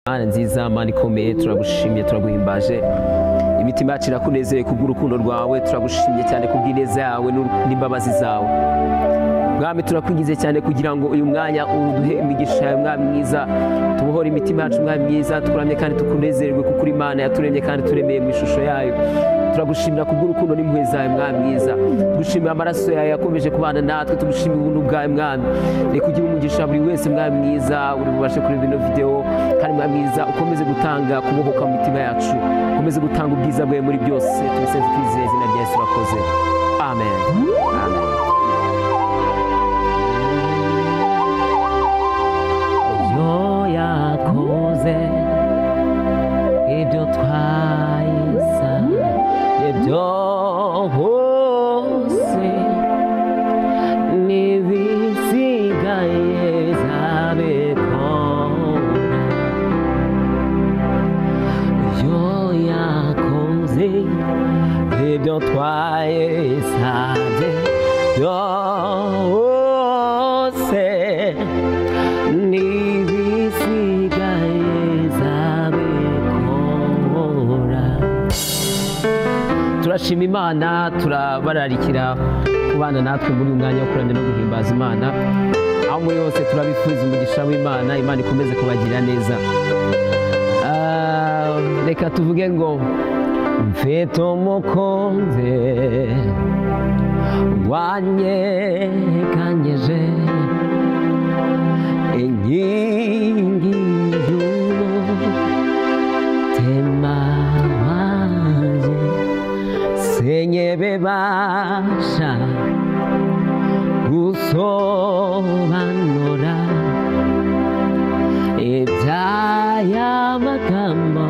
mana nziza mana ikomeye turagushimye turaguhimbaje imitima yacu irakunezeye kubw'urukundo rwawe turagushimye cyane kubw'ineza yawe n'imbabazi zawe mwami turakwigize cyane kugira ngo uyu mwanya uduhe imigisha yawe mwami mwiza tubohore imitima yacu mwami mwiza tukuramye kandi tukunezerwe kuko uri imana yaturemye kandi turemeye mu ishusho yayo turagushimira kubw'urukundo n'impuhwe zawe mwami mwiza tugushimira amaraso yawe yakomeje kubana natwe tugushimira ubuntu bwawe mwami reka ugire umugisha buri wese mwami mwiza uri bubashe kureba ino videwo kandi mwami mwiza ukomeze gutanga kubohoka mu mitima yacu ukomeze gutanga ubwiza bwawe muri byose tubisenze twizeye izina rya yesu urakoze amen yo yakoze ibyo twahisanye byose n'ibisigaye bizabikora yo yakoze ibyo twahisanye byose n'ibisigaye zabikora turashima imana turabararikira kubana natwe muri uyu mwanya wo kuramya no guhimbaza imana aho muri hose turabifuza umugisha w'imana imana ikomeze kubagirira neza Ah, reka tuvuge ngo mfite umukunzi wanyeganyeje inkingi y'umutima wanjye senye bebasha gusobanura iby'aya magambo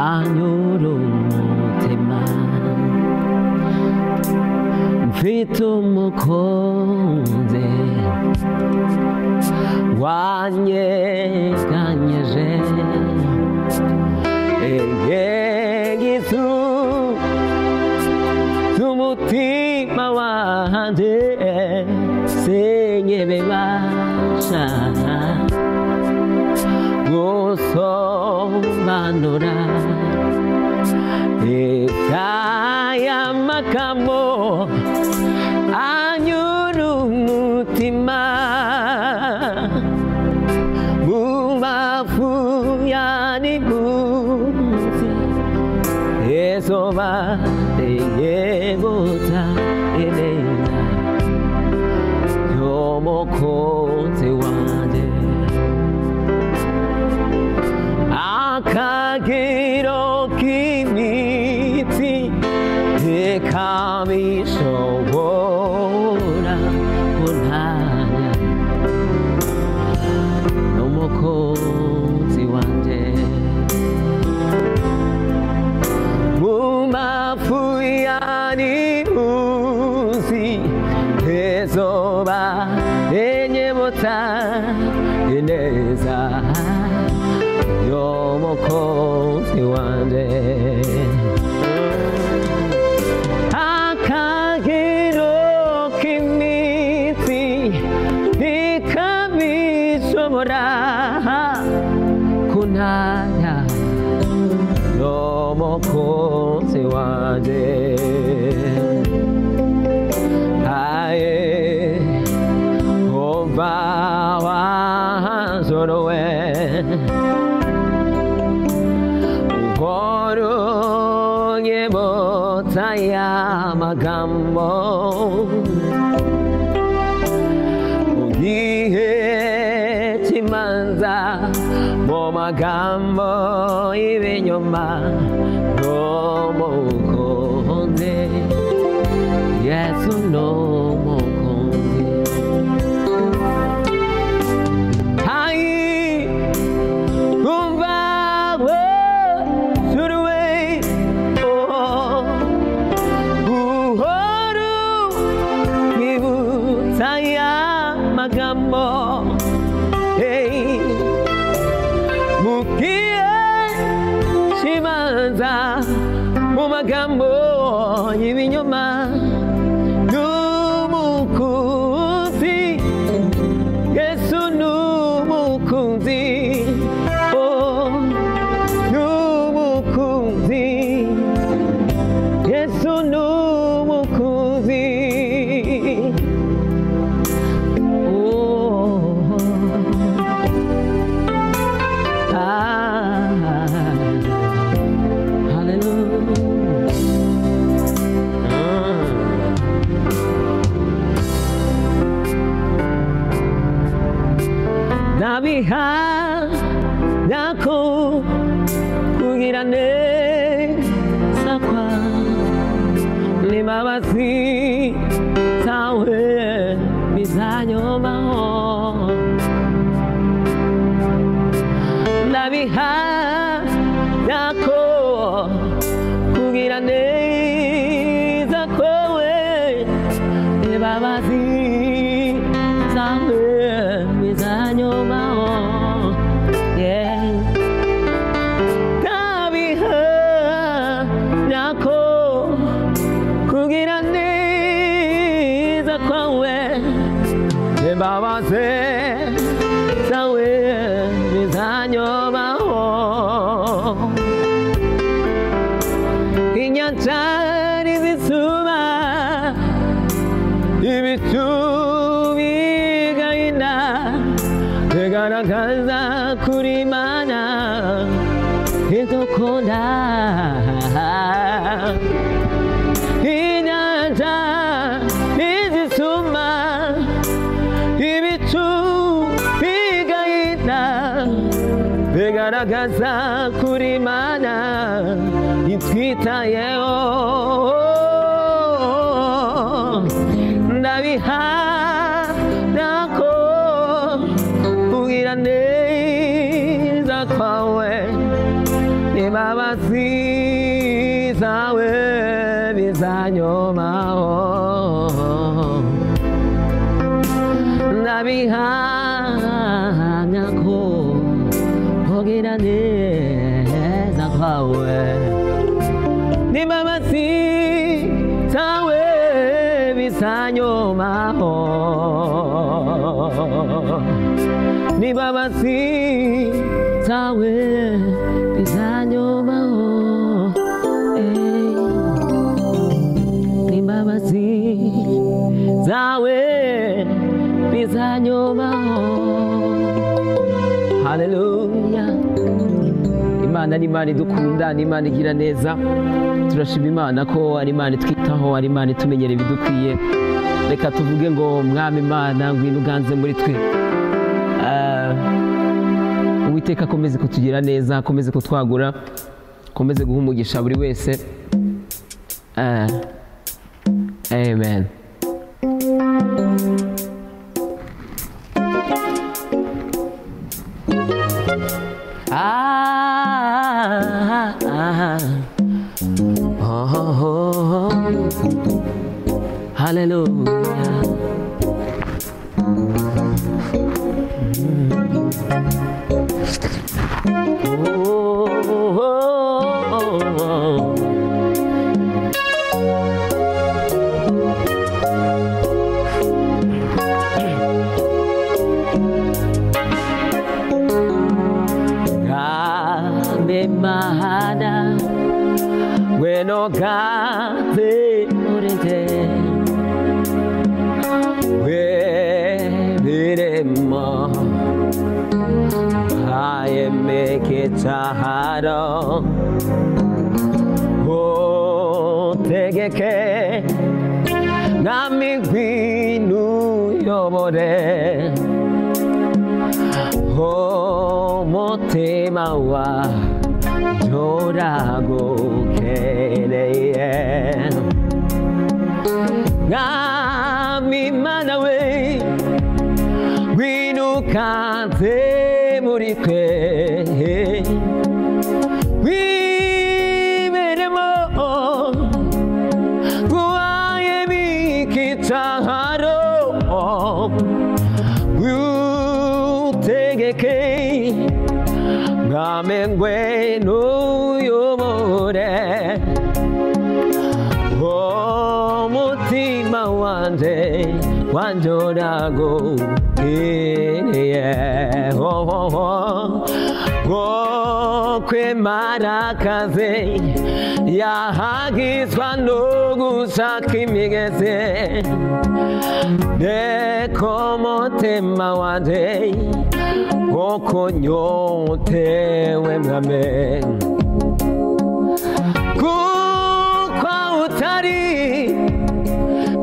anyura umutima mfite umukunzi wanyeganyeje Egizu Zumutima wanjye Senye bebasha Gusobanura Ikaya makamo Anyuru mutima Mumafu yani munsi Eso va de yebota elena Yomo kote wande Akagiro kimiti Ekami shobora kunaya n'umukunzi wanjye mu mafu yari uzi ezoba enyebota ineza y'umukunzi wanjye akagero k'iminsi ntikabishobora kunaya y'umukunzi wanjye aye umva wazorowe uhorunye bota y'amagambo ugihe kimanza mu magambo y'ibinyoma n'umukunzi yesu n'umukunzi ayi umva wasuruwe oh buhoro nibutsa aya magambo hey. mugiye kibanza mu magambo y'ibinyoma n'umukunzi yesu n'umukunzi oh. ubwirane sakwa n'imbabazi zawe bizanyomaho ndabihamya ko kubwira neza kowe imbabazi zawe bizanyomaho yeah. ndabihamya ko kugira neza kwawe imbabazi zawe bizanyomaho inyanja n'izuba ibicu bigahina bigaragaza kuri mana idukunda inyanja izituma ibicu bigahita bigaragaza kuri mana itwitayeho ndabihamya ko kugira neza kwawe n'imbabazi zawe bizanyomaho ndabihamya ko kugira neza kwawe n'imbabazi zawe bizanyomaho n'imbabazi zawe bizanyomaho eh. n'imbabazi zawe bizanyomaho haleluya imana ni imana idukunda ni imana igira neza turashima imana ko ari imana itwitaho ari imana itumenyera ibidukwiye reka tuvuge ngo mwami imana ngwino uganze muri twe Ah, uwiteka akomeze kutugira neza akomeze kutwagura akomeze guha umugisha buri wese Ah, amen Ah, ah, ah. Oh, oh, oh. Hallelujah. Oh, oh, oh, oh. Ramemahana Bueno gaze urite Weberema Ayemeke tahara Otegeke Namigwinu yobore umutima wa uragukeneye mwami imana we winukanze muri twe wiberemo guhaye mikitaharo utegeke ngame ngwenu yumure umutima wanje wanjorago kiriye kwemarakave yahagizwa no gushaka imigezi deko umutima wanje kuko nyotewe mwame kuko utari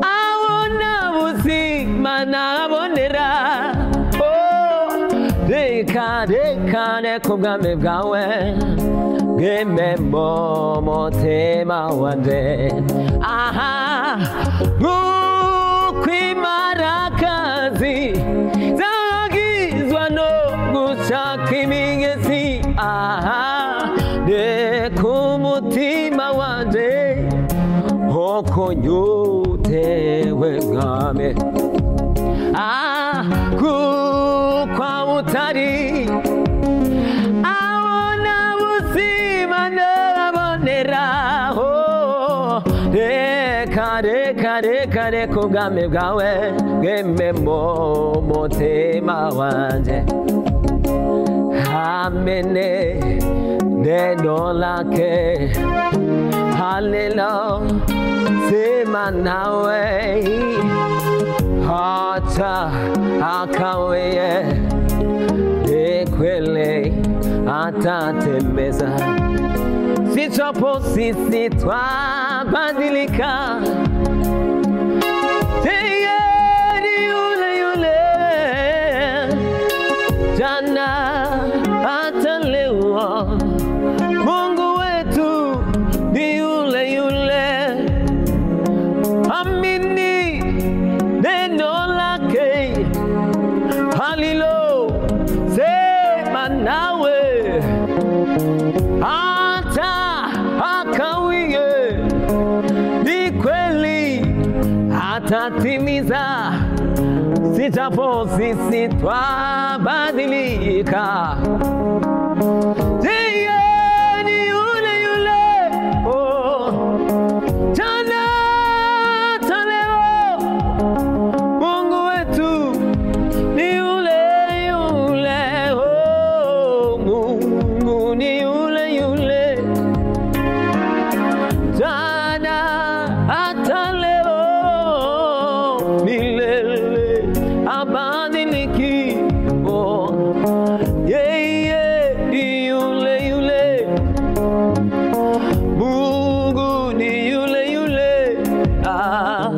aho nta buzima nabonera Oh, reka reka reka ubwami bwawe mwememo mutima wanjye aha nk'ukwimarakazi zagizwa no gushaka imigezi aha reka umutima wanjye nk'uko nyutewe mwame ah kuko utari abona ubuzima naboneraho reka reka reka reka ubwami bwawe bwememo mutima wanjye amene neno lake halelo sema nawe hata akaweye ekwele atatembeza sitwapo sisi twabadilika tayari yule yule jana hata leo mungu wetu ni yule yule amini neno lake halilo sema nawe hata akawie ni kweli atatimiza sitapo sisi twabadilika yeye ni yule yule oh. Jana hata leo Mungu wetu ni yule yule, oh, Mungu ni yule yule, jana hata leo, milele habadiliki, oh, yeye ni yule yule, Mungu ni yule yule, ah,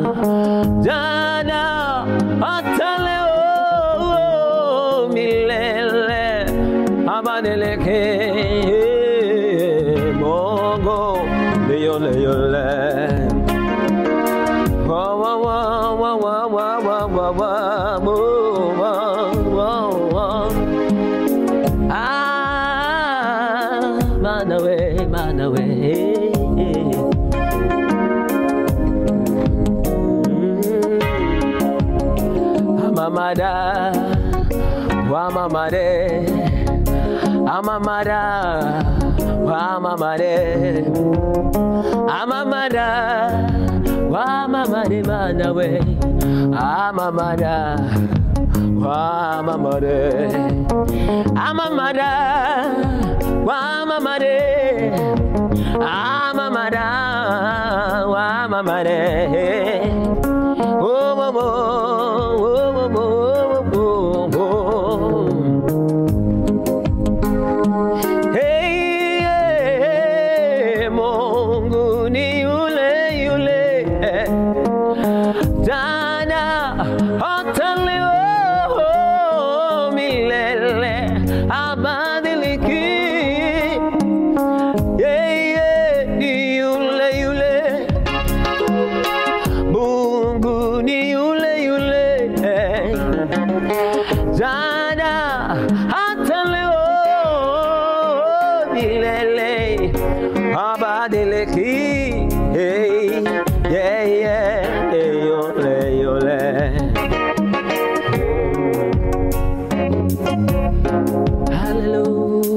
jana hata leo milele abadilike. Mungu ni yule yule. Wa, wa, wa, wa, wa, wa, wa, wa, wa, wa, wa, wa, wa. Ah, run away, run away. Mm. Amamada, wamamare, amamada, wamamare, amamada, wamamare, run away, amamada, wamamare. amamara wamamare amamara wamamare Oh, oh, oh, oh, oh, oh, oh, oh. Hey, hey, hey, Mungu ni yule yule jana hata leo milele abadiliki yeye ni yule yule mungu ni yule yule jana hata leo milele abadiliki Hey, yeah, yeah, hey, yole, yole.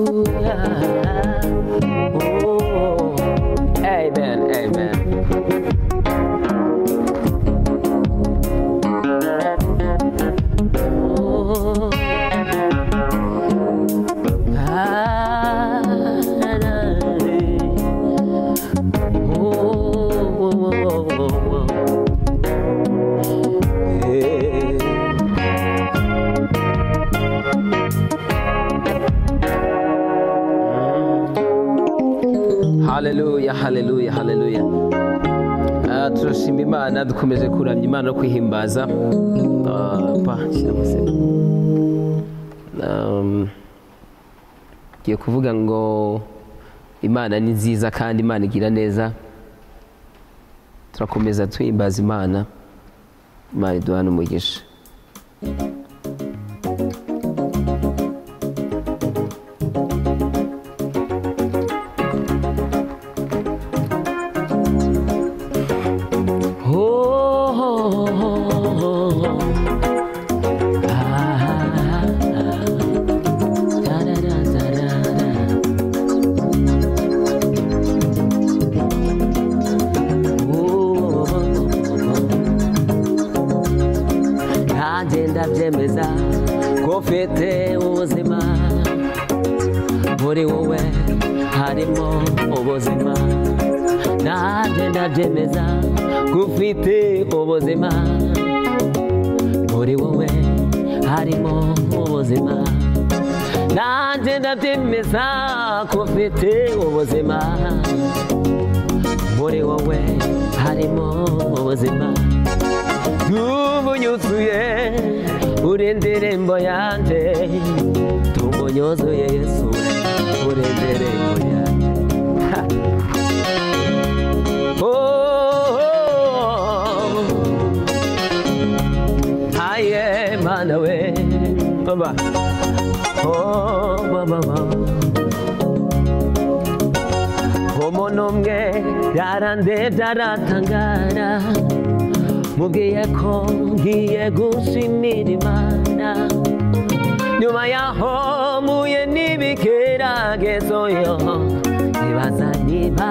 Hallelujah. Oh, amen, amen. Oh. Ah, na, na, eh. Oh, oh, oh, oh. Yeah. haleluya haleluya haleluya Ah, turashima imana dukomeje kuramya imana no kwihimbaza Ah, pa, shyira umusego. Um, ngiye kuvuga ngo imana ni nziza kandi imana igira neza turakomeza twihimbaza imana imana iduha n'umugisha nanjye ndabyemeza ko ufite ubuzima muri wowe harimo ubuzima nanjye ndabyemeza ko ufite ubuzima muri wowe harimo ubuzima nanjye ndabyemeza ko ufite ubuzima muri wowe harimo ubuzima tumunyuzuye uri indirimbo yanjye tumunyuzuye yesu uri indirimbo yanjye Ha! Oh, oh, oh. aye mana we baba oh baba baba umuntu umwe yarandebye aratangara mubwiye ko ngiye gushimira imana nyuma yaho mpuye n'ibigeragezo yo nibaza niba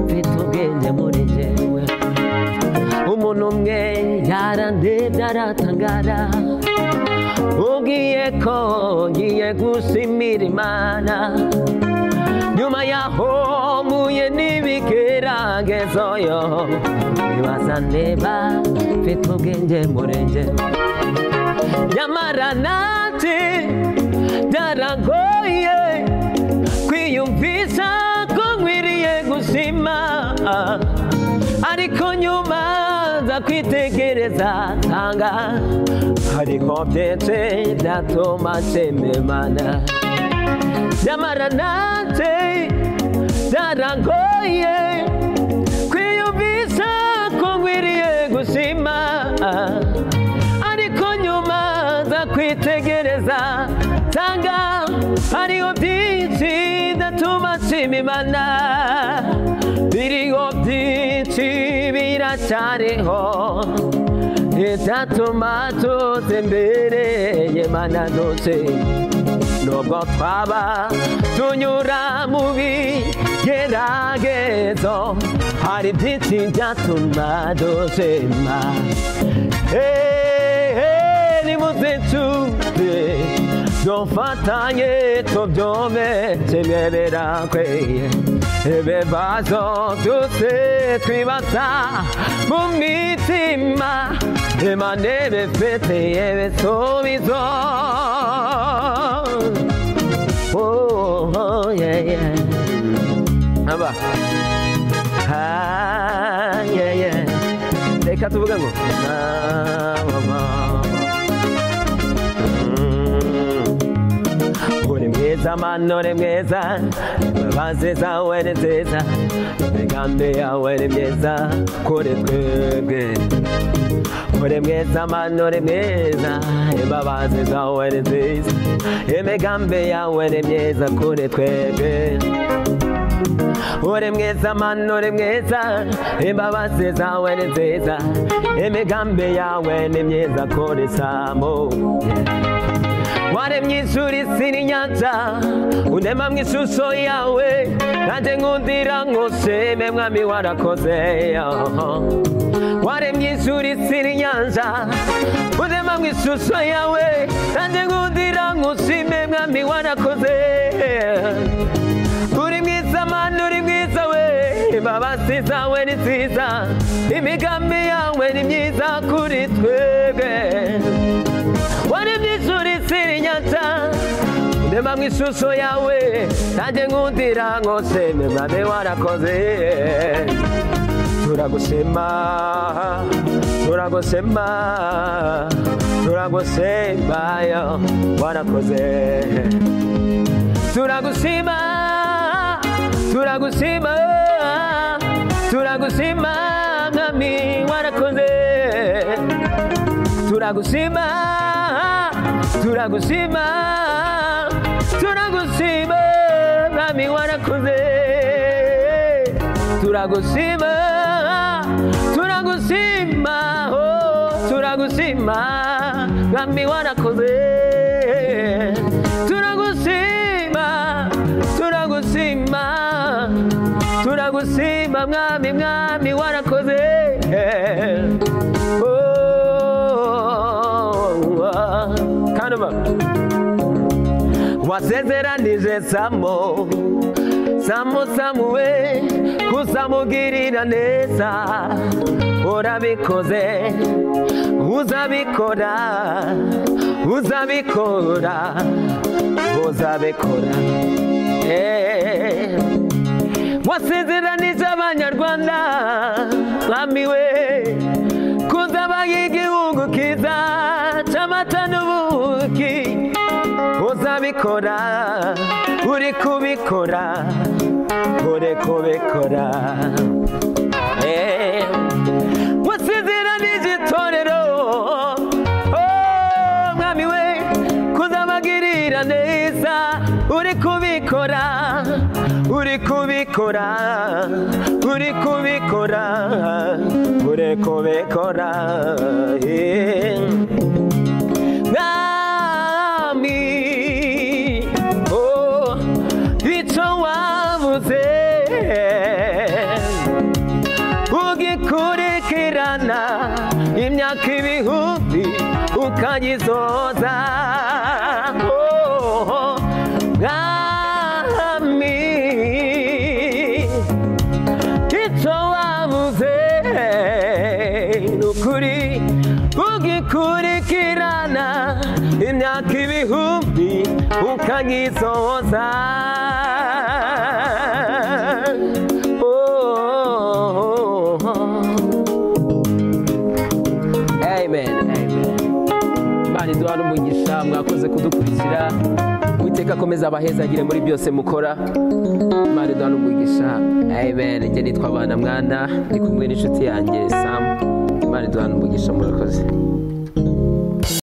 mfite ubwenge muri jyewe umuntu umwe yarandebye aratangara mubwiye ko ngiye gushimira imana nyuma yaho mpuye n'ibigeragezo yo nibaza niba mfite ubwenge murenge nyamara nati byaragoye kwiyumvisha ko nkwiriye gushima ariko nyuma nza kwitegereza tanga hariho byinshi byatuma nshimimana nyamara nanjye byarangoye kwiyumvisha ko nkwiriye gushima ariko nyuma nza kwitegereza nsanga hariho byinshi ndatuma nshima imana biriho byinshi biracyariho icyatuma tuza imbere y'imana dushima nubwo twaba tunyura mu bigeragezo hari byinshi byatuma dushima hehe nimuze tuze dufatanye tubyome kimwerera kweye ibibazo dute twibaza mu mitima imana ibifitiye ibisubizo Oh, oh, yeah, yeah. Aba. Ah, yeah, yeah. Reka tuvuge ngo. Ah, mama. Mm. Uri mwiza mano uri mwiza imbabazi zawe ni nziza imigambi yawe ni myiza kuri twebwe uri mwiza mano uri mwiza imbabazi zawe ni nziza imigambi yawe ni myiza kuri twebwe uri mwiza mano uri mwiza imbabazi zawe ni nziza imigambi yawe ni myiza kuri samu waremye ijuru isi n'inyanja unema mu ishusho yawe nanjye nkundira nkushime mwami warakoze waremye ijuru isi n'inyanja unema mu ishusho yawe nanjye nkundira nkushime mwami warakoze uri mwiza mani uri mwiza we imbabazi zawe ni nziza imigambi yawe ni myiza kuri twebwe waremye ijuru isi n'inyanja ndema mu ishusho yawe nanjye nkundira nkushime mwami warakoze turagushima turagushima turagushima yo warakoze turagushima turagushima turagushima mwami warakoze turagushima turagushima turagushima mwami warakoze turagushima turagushima oh, turagushima mwami warakoze turagushima turagushima turagushima mwami mwami warakoze Oh, ah. kanuma wasezeranije samo samo samuwe kuzamugirira neza urabikoze uzabikora uzabikora uzabikora Eh. wasezeranije abanyarwanda bamiwe kuzaba igihugu kiza cy'amata n'ubuki uzabikora uri kubikora uri kubikora Eh, wasezeranije itorero oh, mwami we kuzabagirira neza uri kubikora uri kubikora uri kubikora uri kubikora Eh. Mwami, oh, icyo wavuze ugikurikirana imyaka ibihumbi ukagisoza Oh, mwami icyo wavuze ni ukuri ugikurikirana imyaka ibihumbi ukagisoza Oh. Amen, amen. Imana iduha n'umugisha mwakoze kudukurikira uwiteka akomeza abahezagire muri byose mukora Imana iduha n'umugisha amen njye nitwa abana mwana ndi kumwe n'inshuti yanjye samu Imana iduha n'umugisha murakoze